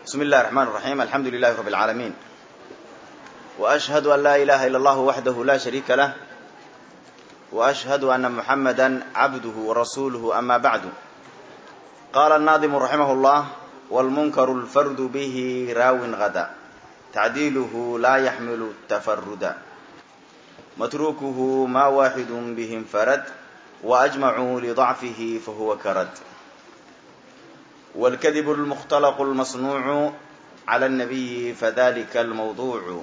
بسم الله الرحمن الرحيم الحمد لله رب العالمين وأشهد أن لا إله إلا الله وحده لا شريك له وأشهد أن محمدا عبده ورسوله أما بعد قال الناظم رحمه الله والمنكر الفرد به راو غدا تعديله لا يحمل التفرد متروكه ما واحد به انفرد وأجمعوا لضعفه فهو كرد والكذب المختلق المصنوع على النبي فذلك الموضوع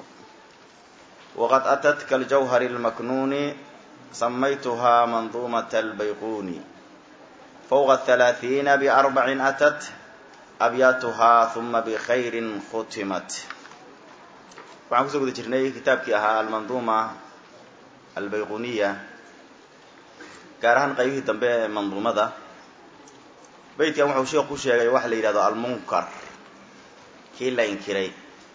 وقد أتت كالجوهر المكنون سميتها منظومة البيقون فوق الثلاثين بأربع أتت أبياتها ثم بخير ختمت waxaan kusoo guda jirnay kitaabkii ahaa almanduuma albayquniya gaar ahaan qaybihii dambe ee manduumada beytkan wuxuu sheekh ku sheegay waxa la yidhahdo almunkar kii la inkiray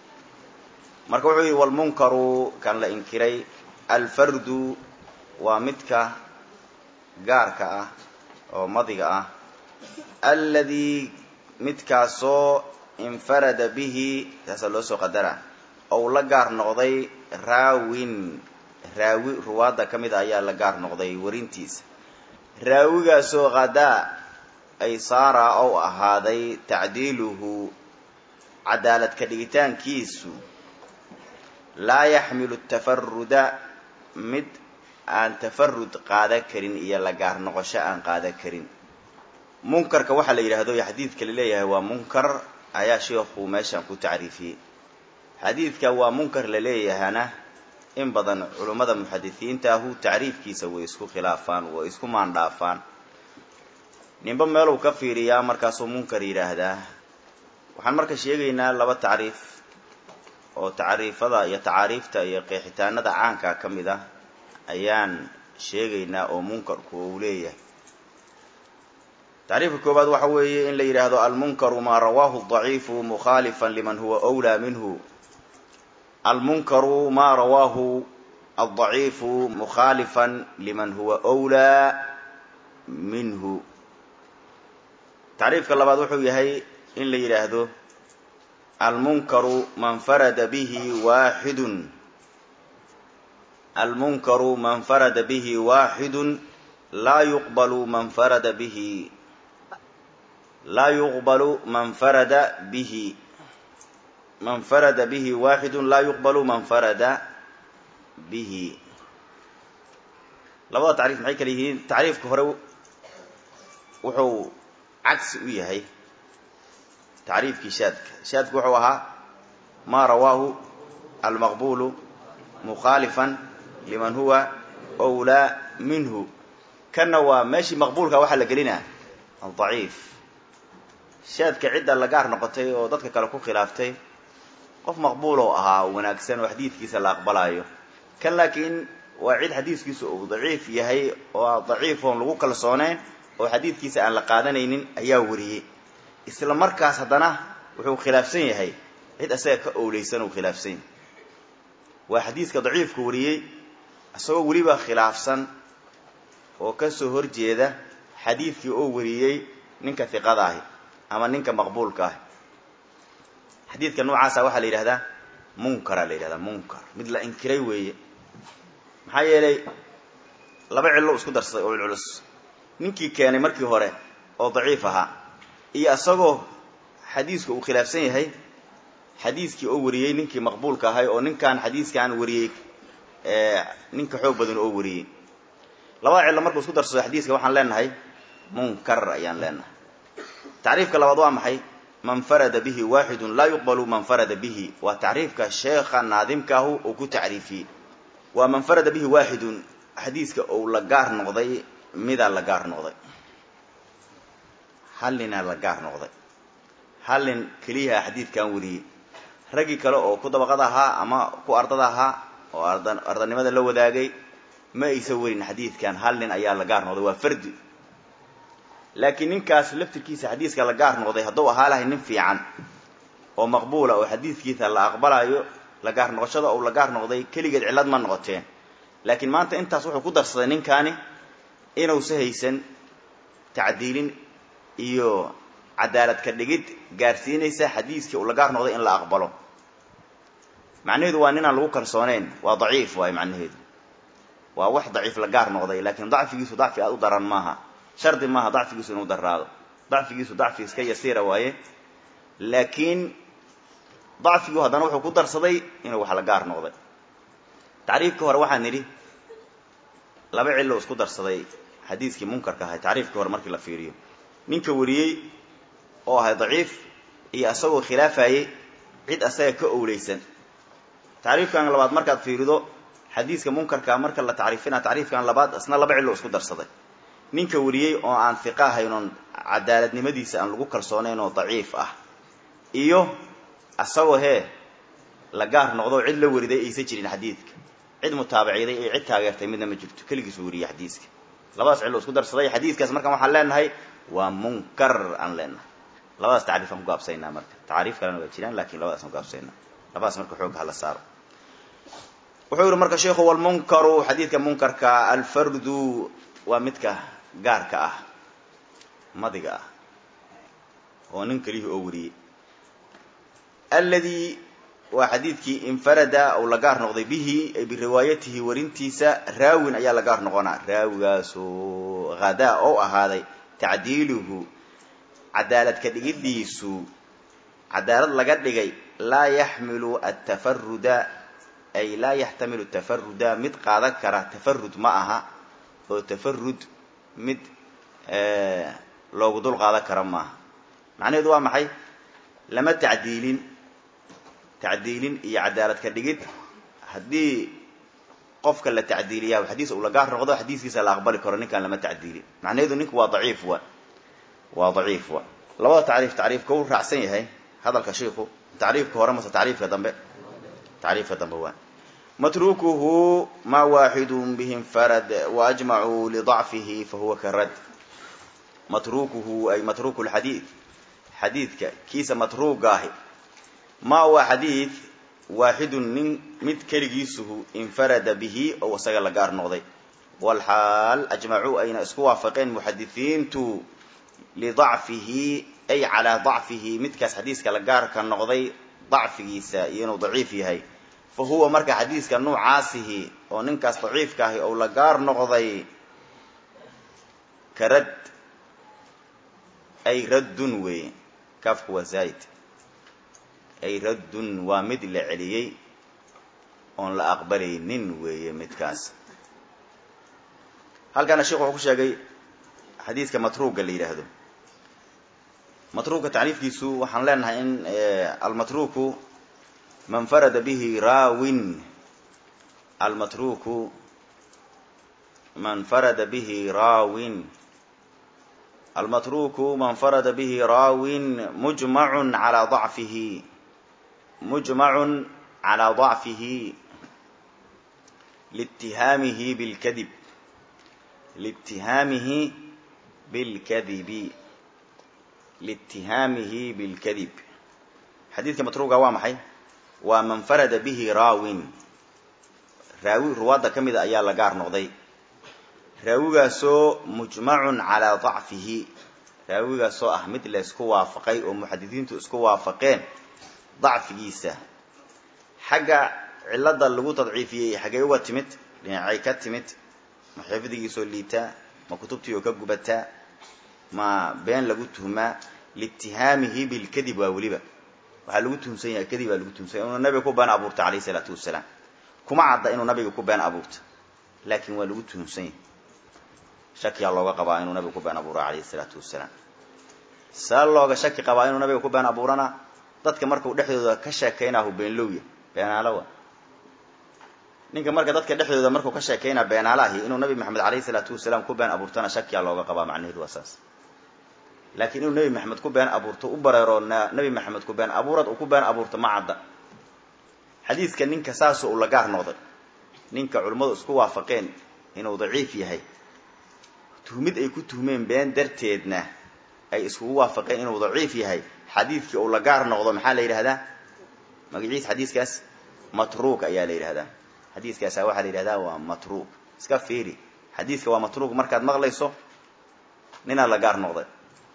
marka wuxuu yidhi walmunkaru kan la inkiray alfardu waa midka gaarka ah oo madiga ah alladii midkaasoo infarada bihi taasaa loo soo qadara ou la gaar noqday raawin raawi ruwaadda ka mid a ayaa la gaar noqday warintiisa raawigaasoo qadaa ay saara ou ahaaday tacdiiluhu cadaalad ka dhigitaankiisu laa yaxmilu tafaruda mid aan tafarud qaada karin iyo la gaar noqosho aan qaada karin munkarka waxaa la yidhaahdo iyo xadiidka la leeyahay waa munkar ayaa sheekhu meeshan ku tacriifiyey xadiidka waa munkar la leeyahana in badan culummada muxadisiintaahu tacriifkiisa way isku khilaafaan way isku maandhaafaan ninba meeluu ka fiiriyaa markaasuu munkar yidhaahdaa waxaan marka sheegaynaa laba tacriif oo tacriifada iyo tacaariifta iyo qeexitaanada caanka ka mid ah ayaan sheegaynaa oo munkarku uu leeyahay tacriifka koowaad waxa weeye in la yidhaahdo almunkaru maa rawaahu daciifu mukhaalifan liman huwa wlaa minhu almunkaru maa rawaahu aldaciifu mukhaalifan liman huwa wlaa minhu tacriifka labaad wuxuu yahay in la yidhaahdo almunkaru man farada bihi waaxidun almunkaru man farada bihi waaxidun laa yuqbalu man farada bihi laa yuqbalu man farada bihi man farada bihi waaxidun laa yuqbalu man farada bihi labada tacriif maxay kala yihiin tacriifka hore wuxuu cagsi u yahay tacriifkii shaadka shaadka wuxuu ahaa maa rawaahu almaqbulu mukhaalifan liman huwa wlaa minhu kanna waa meeshii maqbuulka waxaa la gelinaa aldaciif shaadka cidda la gaar noqotay oo dadka kale ku khilaaftay qof maqbuuloo ahaa wanaagsan oo xadiidkiisa la aqbalaayo kan laakiin waa cid xadiiskiisa uu daciif yahay oo daciif oon lagu kalsooneyn oo xadiidkiisa aan la qaadanaynin ayaa wariyey isla markaas haddana wuxuu khilaafsan yahay cid asaga ka owleysan uu khilaafsan yahay waa xadiiska daciifka wariyey isagoo weliba khilaafsan oo kasoo horjeeda xadiidkii oo wariyey ninka hiqada ahi ama ninka maqbuulka ahi xadiidka noocaasa waxaa la yidhahdaa munkara la yidhahdaa munkar mid la inkiray weeye maxaa yeelay laba cillo isku darsaday oo culculus ninkii keenay markii hore oo daciif ahaa iyo isagoo xadiisku uu khilaafsan yahay xadiiskii oo wariyey ninkii maqbuulka ahay oo ninkan xadiiskaan wariyey ninka xoog badan oo wariyey labada cillo markuu isku darsado xadiiska waxaan leenahay munkar ayaan leenahay tacriifka labaad waa maxay man farada bihi waaxidun laa yuqbalu man farada bihi waa tacriifka sheekha naadimkaahu uu ku tacriifiyey waa man farada bihi waaxidun xadiiska ou la gaar noqday midaa la gaar noqday hal ninaa la gaar noqday hal nin keliyaha xadiidkan wariyey raggii kale oo ku dabaqada ahaa ama ku ardada ahaa oo ardanimada la wadaagay ma aysa warin xadiidkan hal nin ayaa la gaar noqday waa fardi laakiin ninkaas laftirkiisa xadiiska la gaar noqday hadduu ahaa lahay nin fiican oo maqbuula oo xadiidkiisa la aqbalayo la gaar noqoshada ou la gaar noqday keligeed cillad ma noqoteen laakiin maanta intaas wuxuu ku darsaday ninkaani inuusa haysan tacdiilin iyo cadaalad ka dhigid gaarsiinaysa xadiiskii uu la gaar noqday in la aqbalo macnaheedu waa ninaan lagu kalsooneyn waa daciif waaye macnaheedu waa wax daciif la gaar noqday laakiin dacfigiisu dacfi aad u daran maaha shardi maaha dacfigiisu inuu daraado dacfigiisu dacfi iska yasiira waaye laakiin dacfigu haddana wuxuu ku darsaday inuu wax la gaar noqday tacriifkii hore waxaan nidhi laba cillo isku darsaday xadiiskii munkarka ahay tacriifkii hore markii la fiiriyo ninka wariyey oo ahay daciif iyo asagoo khilaafayey cid asaga ka owleysan tacriifkan labaad markaad fiirido xadiiska munkarka marka la tacriifina tacriifkan labaad isna laba cillo isku darsaday ninka wariyey oo aan hiqa ahayn oon cadaaladnimadiisa aan lagu kalsoonayn oo daciif ah iyo asagoo hee la gaar noqdo cid la wariday aysan jirin xadiidka cid mutaabaciyday iyo cid taageertay midna ma jirto keligiisu wariyey xadiiska labadaas cillo isku darsaday xadiiskaas markaan waxaan leenahay waa munkar aan leenahay labadaas tacriif aan ku gaabsaynaa marka tacriif kalena waa jiraan lakin labadaas aan kugaabsaynaa labadaas marka xoogga hala saaro wuxuu yihi marka sheikhu walmunkaru xadiidka munkarka alfardu waa midka gaarka ah madiga ah oo nin kelihi oo wariyey alladii waa xadiidkii infarada ou la gaar noqday bihi ay biriwaayatihi warintiisa raawin ayaa la gaar noqonaa raawigaasoo hadaa oo ahaaday tacdiiluhu cadaalad ka dhigidiisu cadaalad laga dhigay laa yaxmilu atafaruda ay laa yaxtamilu tafaruda mid qaadan kara tafarud ma aha oo tafarud mid loogu dul qaadan kara maaha macnaheedu waa maxay lama tacdiilin tacdiilin iyo cadaalad ka dhigid haddii qofka la tacdiiliyaa xadiis uu la gaar noqdo xadiiskiisa la aqbali karo ninkaan lama tacdiilin macnaheedu ninku waa daciif wa waa daciif wa labada tacriif tacriifka u raacsan yahay hadalka shiiku tacriifka hore mase tacriifka dambe tacriifka dambe waa matrukuhu ma waaxidu bihi infarad waajmacuu lidacfihi fahuwa karad matrukuhu ay matruku lxadiid xadiidka kiisa matruuga ahi ma waa xadiid waaxidun nin mid keligiisuhu infarada bihi oo isaga la gaar noqday walxaal ajmacuu ayna isku waafaqeen muxadisiintu lidacfihi ay calaa dacfihi midkaas xadiiska la gaarka noqday dacfigiisa iyo inuu daciif yahay fa huwa marka xadiiska nuucaasihi oo ninkaas daciifka ahi ou la gaar noqday ka rad ay raddun weeye kaafku waa zaa'id ay raddun waa mid la celiyey oon la aqbalaynin weeye midkaas halkaana sheekhu wuxuu ku sheegay xadiidka matruuga la yidhaahdo matruuka tacriifkiisu waxaan leenahay in almatruku man farada bihi raawin almatruku man farada bihi raawin almatruku man farada bihi raawin mujmacun calaa dacfihi mujmacun calaa dacfihi liitihaamihi bilkadib liitihaamihi bilkadibi liitihaamihi bilkadib xadiidka matruuga waa maxay waa man farada bihi raawin raawi ruwaadda ka mida ayaa la gaar noqday raawigaasoo mujmacun calaa dacfihi raawigaasoo ah mid la isku waafaqay oo muxadisiintu isku waafaqeen dacfigiisa xagga cilada lagu tadciifiyey xaggay uga timid dhinacay ka timid ma xifdigiisoo liitaa ma kutubtii oo ka gubataa ma been lagu tuhmaa liitihaamihi bilkadib waa weliba waxaa lagu tuhumsan yahay kadib baa lagu tuhumsan yahay inuu nabiga ku been abuurta alayh isalaatu wasalaam kuma cadda inuu nabiga ku been abuurta laakiin waa lagu tuhumsan yahay shakiyaa looga qabaa inuu nabiga ku been abuura alayhi isalaatu wasalaam saa looga shaki qabaa inuu nabiga ku been abuurana dadka markuu dhexdooda ka sheekaynahu beenlowya beenaalowa ninka marka dadka dhexdooda markuu ka sheekaynaa beenaalahi inuu nabi maxamed alayhi salaatu wasalaam ku been abuurtana shakiyaa looga qabaa macnaheedu waa saas laakiin inuu nebi maxamed ku been abuurto u bareero nebi maxamed ku been abuurad uu ku been abuurto ma cadda xadiidka ninka saasoo uu la gaar noqday ninka culimmadu isku waafaqeen inuu daciif yahay tuhmid ay ku tuhmeen been darteedna ay iskugu waafaqeen inuu daciif yahay xadiidkii uu la gaar noqdo maxaa la yidhahdaa magaciis xadiiskaas matruuk ayaa la yidhahdaa xadiiskaasa waxaa la yidhahdaa waa matruuk iska fiiri xadiiska waa matruuk markaad maqlayso ninaa la gaar noqday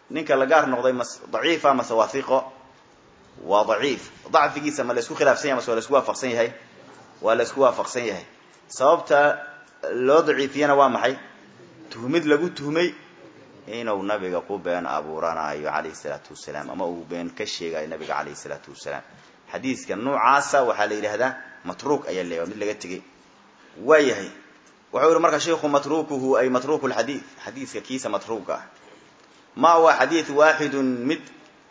ninka la gaar noqday mas daciifa mase wathiqo waa daciif dacfigiisa ma la isku khilaafsan yahay mase waa la isku waafaqsan yahay waa la isku waafaqsan yahay sababta loo daciifiyana waa maxay tuhmid lagu tuhmay inuu nabiga ku been abuuranayo calayhi salaatu wasalaam ama uu been ka sheegayo nabiga calayhi salaatu wasalaam xadiiska noocaasa waxaa la yidhahdaa matruuk ayaa leeya mid laga tegey waa yahay wuxuu yihi marka sheiku matrukuhu ay matruku lxadiid xadiiska kiisa matruuka ah ma waa xadiid waaxidun mid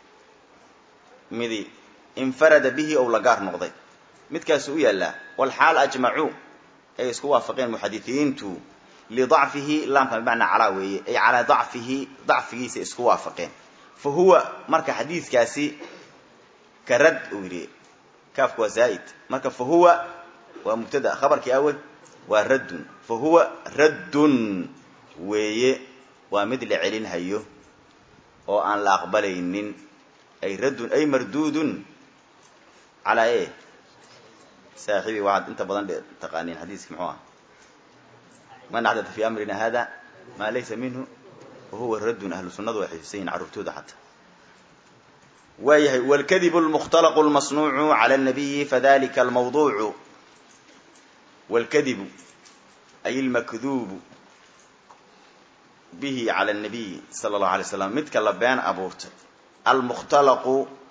midi infarada bihi ou la gaar noqday midkaasu u yaallaa walxaal ajmacuu ay isku waafaqeen muxadisiintu lidacfihi laamka bimacnaa calaa weeye ay calaa dacfihi dacfigiisa isku waafaqeen fa huwa marka xadiidkaasi ka rad uu yidhi kaafku waa zaa'id marka fa huwa waa mubtada khabarkii awel waa raddun fa huwa raddun weeye waa mid la celinhayo oo aan la aqbalaynin ay raddun ay marduudun calaa e saaxibii waxaad inta badan taqaaniin xadiiski muxuu ah man axdata fi amrina hada maa laysa minhu wahuwa raddun ahlu sunnadu way xifdisan yihin carruurtooda xataa waa yahay wاlkadibu اlmukhtalaqu اlmasnuucu calى الnabiyi fadalika almawduucu wاlkadibu ay اlmakduubu bihi calى الnabiy salى اllahu alay slam midka la been abuurtay almukhtalaqu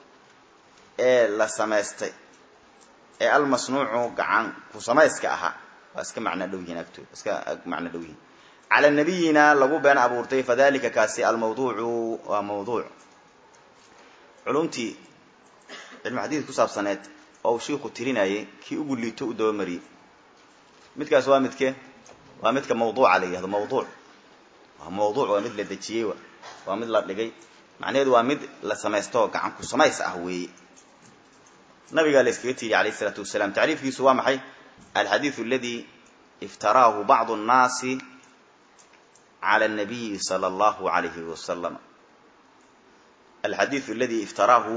ee la samaystay ee almasnuucu gacan ku samayska ahaa waa iska macno dhow yihiin agtooda iska macno dhow yihiin cala nabiyina lagu been abuurtay fadalika kaasi almawduucu waa mawduuc culumtii cilmu xadiid ku saabsaneed oo uu shiiku tirinayay kii ugu liito u dabamariyey midkaas waa midke waa midka mawduuca la yihahdo mawduuc waa mawduuc waa mid la dejiyey waa mid la dhigay macnaheedu waa mid la samaysto gacan ku samays ah weeye nabigaa la iskaga tiiriy alayh isalaatu wasalaam tacriifkiisu waa maxay alxadiidu aladi iftaraahu bacdu nnaasi cala anabiyi sala allahu alayhi wasalam alxadiidu aladi iftaraahu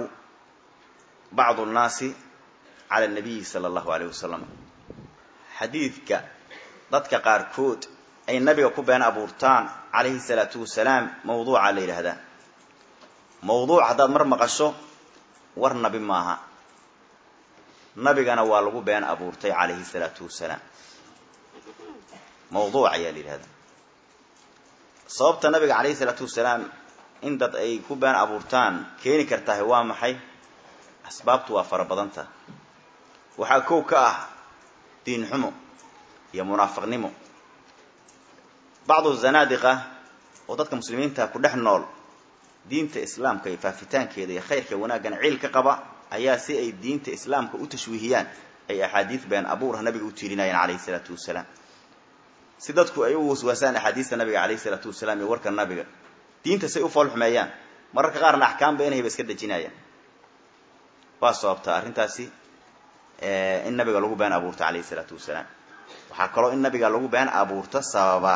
bacdu nnaasi cala anabiyi sala allahu alayh wasalam xadiidka dadka qaarkood ay nabiga ku been abuurtaan calayhi salaatu wasalaam mawduuca la yidhaahdaa mawduuc haddaad mar maqasho war nabi maaha nabigana waa lagu been abuurtay calayhi salaatu wasalaam mawduuc ayaa la yidhahdaa sababta nabiga calayhi salaatu wasalaam in dad ay ku been abuurtaan keeni kartahay waa maxay asbaabtu waa fara badanta waxaa kow ka ah diin xumo iyo munaafiqnimo bacdu zanaadiqa oo dadka muslimiinta ku dhex nool diinta islaamka iyo faafitaankeeda iyo khayrka wanaaggan ciil ka qaba ayaa si ay diinta islaamka u tashwiihiyaan ay axaadiis been abuurha nabiga u tiirinayeen calayhi salaatu wasalaam si dadku ay u waswaasaan axaadiista nabiga calayhi salaatu wasalaam iyo warka nabiga diinta say u foolxumeeyaan mararka qaarna axkaam beenahay ba iska dejinayaan waa sababtaa arrintaasi in nabiga lagu been abuurto calayhi salaatu wasalaam waxaa kaloo in nabiga lagu been abuurto sababa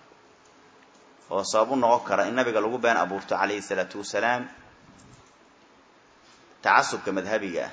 oo sabab u noqon kara in nabiga lagu been abuurto calayhi salaatu wasalaam tacasubka madhabiga ah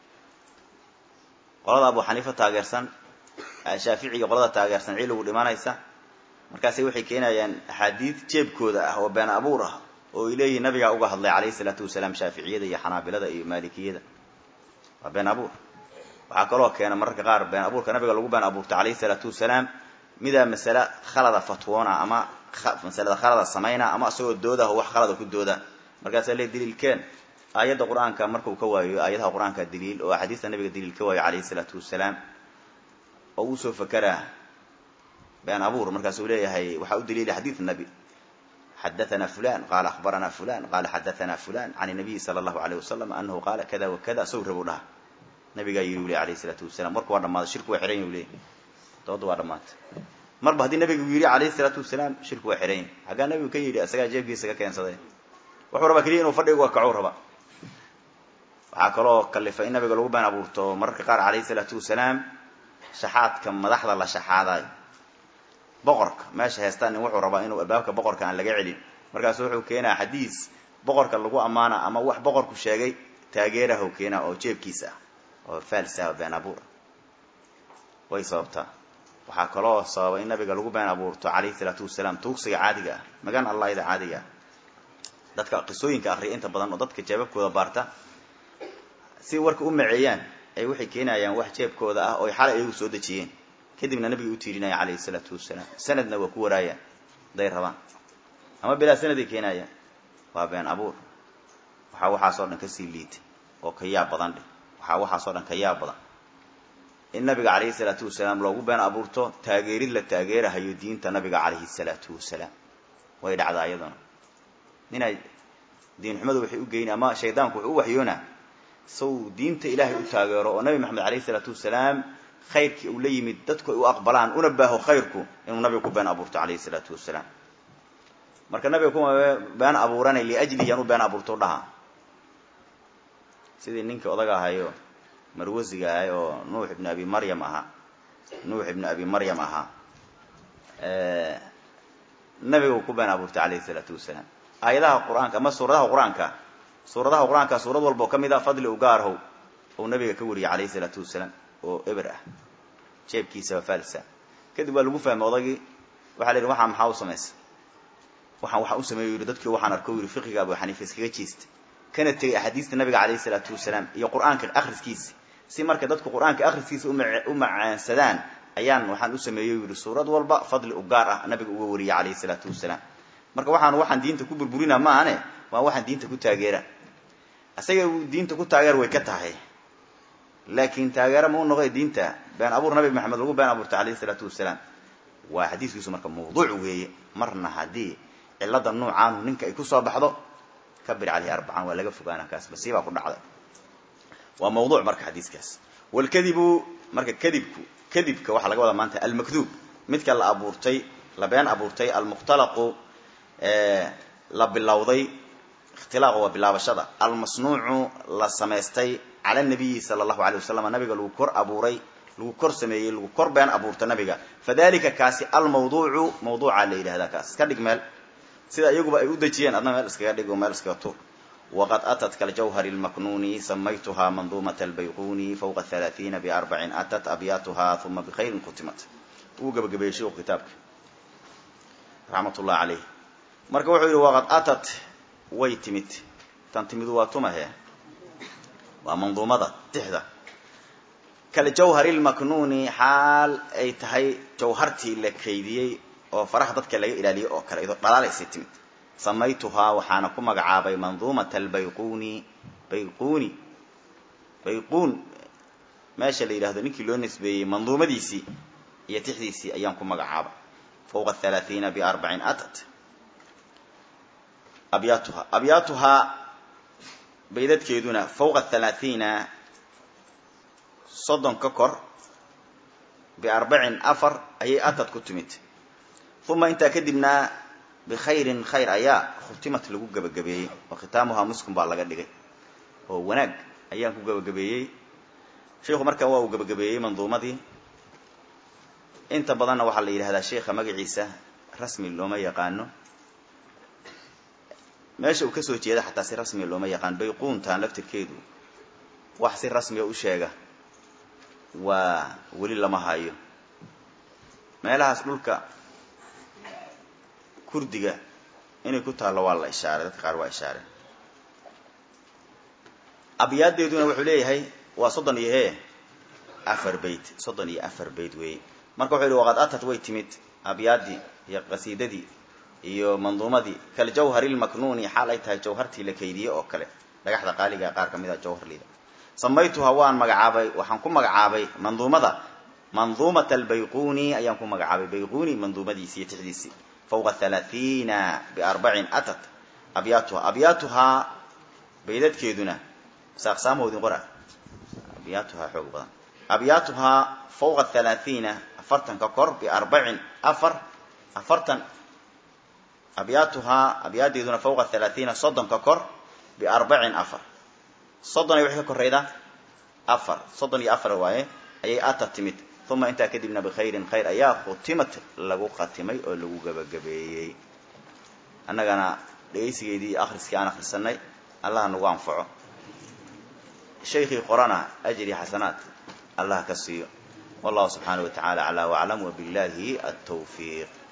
qolada abu xaniifa taageersan shaaficiga qolada taageersan ciiligu dhimanaysa markaasay waxay keenayaan axaadiid jeebkooda ah oo been abuur ah oo ay leeyihin nabigaa uga hadlay calayhi salaatu wasalaam shaaficiyada iyo xanaabilada iyo maalikiyada waa been abuur waxaa kaloo keena mararka qaar been abuurka nabiga lagu been abuurto calayhi salaatu wasalaam midaa masale khalada fatwoona ama masalada khalada samayna ama isagoo doodah wax khalada ku dooda markaasaa le daliilkeen aayadda qur-aanka markuu ka waayo aayadaha qur-aanka daliil oo axaadiista nabiga daliil ka waayo calayhi salaatu wasalaam oo uu soo fakeraa been abuur markaasuu leeyahay waxaa u daliilay xadiid nabi xadathana fulan qaala akhbarana fulan qaala xadathana fulan can nabiyi sala allahu alayh wasalam anahu qaala kada wa kada saw rabu dhaha nabigaa yiri u ley alayhi salaatu wasalaam warku waa dhamaaday shirku waa xiran yahu leey dooda waa dhamaatay marba haddii nabigu yidhi calayhi salaatu wasalaam shirku waa xiran yahy xaggaa nabigu ka yidhi asagaa jeebkiisa ka keensaday wuxuu rabaa keliya inuu fadhiga kacuu raba waxaa kaloo kalifa in nabiga lagu been abuurto mararka qaar calayhi salaatu wasalaam shaxaadka madaxda la shaxaadayo boqorka meesha heestaan nin wuxuu rabaa inuu albaabka boqorka aan laga celin markaasu wuxuu keenaa xadiis boqorka lagu ammaana ama wax boqorku sheegay taageerahu keenaa oo jeebkiisa ah oo faalsa oo been abuur way sababtaa waxaa kaloo sababa in nabiga lagu been abuurto calayhi salaatu wasalaam tuugsiga caadiga ah magan allahida caadiga ah dadka qisooyinka akriya inta badan oo dadka jeebabkooda baarta si warka u maceeyaan ay waxay keenayaan wax jeebkooda ah oo xalay ayagu soo dejiyeen kadibna nabiga u tiirinaya calayhi salaatu wasalaam sanadna waa ku waraayaan haday rabaan ama bilaa sanaday keenayaan waa been abuur waxaa waxaasoo dhan kasii liita oo ka yaab badan dheh waxaa waxaasoo dhan ka yaab badan in nabiga calayhi salaatu wasalaam loogu been abuurto taageerid la taageerahayo diinta nabiga calayhi salaatu wasalaam way dhacdaa iyaduna inay diin xumadu waxay u geyn ama shaydaanku wuxuu u waxyoonaa saw diinta ilaahay u taageero oo nabi maxamed calayhi salaatu wasalaam khayrkii uu la yimid dadku ay u aqbalaan una baaho khayrku inuu nabiga ku been abuurto calayhi salaatu wasalaam marka nabiga kuma been abuuranay liajlihi aan u been abuurto dhaha sidii ninkii odaga ahayo marwasiga ahay oo nuux ibnu abi maryam ahaa nuux ibnu abi maryam ahaa nabiga uu ku been abuurtay calayhi salaatu wasalaam aayadaha qur-aanka ama suuradaha qur-aanka suuradaha qur-aanka suurad walba oo ka mid ah fadli u gaarhow ou nabiga ka wariyay calayhi salaatu wasalaam oo eber ah jeebkiisaba falsa kadib waa lagu fahmay odagii waxaa la yidhi waxaa maxaa u samaysa waxaan waxaa u sameeyo yidhi dadkii waxaan arko yidhi fiqiga abu xaniifa iskaga jeesta kana tegay axaadiista nabiga calayhi salaatu wasalaam iyo qur-aanka akhriskiisa si marka dadku qur-aanka akhriskiisa u macaansadaan ayaan waxaan u sameeyo yidhi suurad walba fadli u gaar ah nabiga uga wariyay calayhi salaatu wasalaam marka waxaan waxaan diinta ku burburina maahane waa waxaan diinta ku taageera isaga diinta ku taageer way ka tahay laakiin taageera ma u noqoy diinta been abuur nabi maxamed lagu been abuurtay calayhi salaatu wasalaam waa xadiiskiisu marka mawduuc weeye marna haddii cilada nuucaanu ninka ay kusoo baxdo kabir caleyhi arbacan waa laga fogaana kaas basiibaa ku dhacday waa mawduuc marka xadiiskaas walkadibu marka kadibku kadibka waxaa laga wadaa maanta almakduub midka la abuurtay la been abuurtay almukhtalaqu la bilowday ikhtilaaqu waa bilaabashada almasnuucu la samaystay cala nabiyi sala allahu alay wasalam nabiga lagu kor abuuray lagu kor sameeyey lagu kor been abuurta nabiga fadalika kaasi almawduucu mawduuca la yidhahdaa kaas iska dhig meel sida iyaguba ay u dejiyeen adna meel iskaga dhig oo meel iskaga tur waqad atat kaljawhari lmaknuuni samaytuha manduumat albayquni fawqa halaaiina biarbacin atat abyaatuha uma bikhayrin kutimat uu gabagabeeyey sheikhu kitaabka raxmat ullahi caleyh marka wuxuu yidhi waqad atat way timid tan timidu waa tumahe waa manduumada tixda kaljawhari lmaknuuni xaal ay tahay jawhartii la kaydiyey oo faraha dadka laga ilaaliyey oo kale iyadoo dhalaalaysay timid samaytuhaa waxaana ku magacaabay manduumata albayquni bayquni bayquun meesha la yidhahdo ninkii loo nisbeeyey manduumadiisii iyo tixdiisii ayaan ku magacaabay fawqa halaaiina biarbacin atat abyaatuha abyaatuhaa baydadkeeduna fawqa halaaiina soddon ka kor biarbacin afar ayay atad ku timid uma intaa kadibna bikhayrin khayr ayaa khutimat lagu gabagabeeyey oo khitaamuhaa muskun baa laga dhigay oo wanaag ayaan ku gabagabeeyey sheikhu marka waa uu gabagabeeyey manduumadii inta badanna waxaa la yidhahdaa sheikha magaciisa rasmi looma yaqaano meesha uu kasoo jeeda xataa si rasmiya looma yaqaan bayquuntan laftirkeedu wax si rasmiya u sheega waa weli lama hayo meelahaas dhulka kurdiga inay ku taallo waa la ishaaray dadka qaar waa ishaareen abyaaddeeduna wuxuu leeyahay waa soddon iyo hee afar beyt soddon iyo afar beyt weeye marka wuxuu yihi waqad atat way timid abyaaddii iyo qasiidadii iyo manduumadii kaljawhari lmaknuuni xaal ay tahay jawhartii la kaydiyey oo kale dhagaxda qaaliga qaar ka mid a jawharlida samaytuha waan magacaabay waxaan ku magacaabay manduumada manduumata albayquni ayaan ku magacaabay bayquni manduumadiisii iyo tixdiisii fawqa halaaiina biarbacin atat abyaatuha abyaatuhaa baydadkeeduna saaqsaamoodin qora abyaatuhaa xoog badan abyaatuhaa fawqa halaaiina afartan ka kor biarbacin afar afartan abyaatuhaa abyaaddeeduna fawqa halaaiina soddon ka kor biarbacin afar soddon ay waxay ka koraydaa afar soddon iyo afar waaye ayay ata timid uma intaa kadibna bikhayrin khayr ayaa khutimat lagu khatimay oo lagu gabagabeeyey annagana dhegaysigeedii iyo akhriskii aan akhrisanay allah nagu anfaco shaykii qorana ajri xasanaat allah ka siiyo wallahu subxaanaه wa taعala aclى waclam wbillahi altawfiiq